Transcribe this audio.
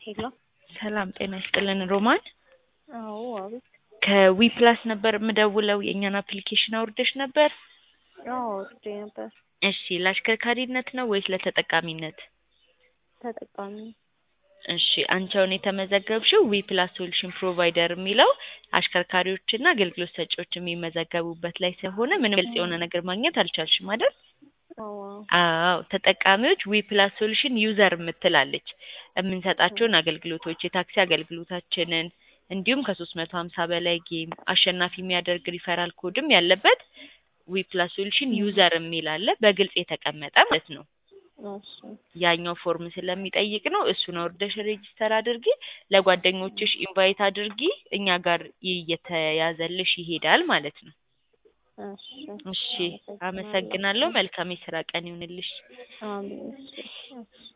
ሄሎ ሰላም ጤና ይስጥልን ሮማን አዎ አቤት ከዊ ፕላስ ነበር የምደውለው የእኛን አፕሊኬሽን አውርደሽ ነበር አዎ ወርጄ ነበር እሺ ለአሽከርካሪነት ነው ወይስ ለተጠቃሚነት ተጠቃሚ እሺ አንቺ አሁን የተመዘገብሽው ዊ ፕላስ ሶሉሽን ፕሮቫይደር የሚለው አሽከርካሪዎችና አገልግሎት ሰጪዎች የሚመዘገቡበት ላይ ስለሆነ ምንም ግልጽ የሆነ ነገር ማግኘት አልቻልሽም አይደል አዎ አዎ ተጠቃሚዎች ዊ ፕላስ ሶሉሽን ዩዘር የምትላለች የምንሰጣቸውን አገልግሎቶች የታክሲ አገልግሎታችንን እንዲሁም ከሶስት መቶ ሀምሳ በላይ ጌም አሸናፊ የሚያደርግ ሪፈራል ኮድም ያለበት ዊ ፕላስ ሶሉሽን ዩዘር የሚል አለ በግልጽ የተቀመጠ ማለት ነው እሺ ያኛው ፎርም ስለሚጠይቅ ነው እሱን አውርደሽ ሬጂስተር አድርጊ ለጓደኞችሽ ኢንቫይት አድርጊ እኛ ጋር እየተያዘልሽ ይሄዳል ማለት ነው እሺ እሺ አመሰግናለሁ መልካም የስራ ቀን ይሁንልሽ አሜን እሺ እሺ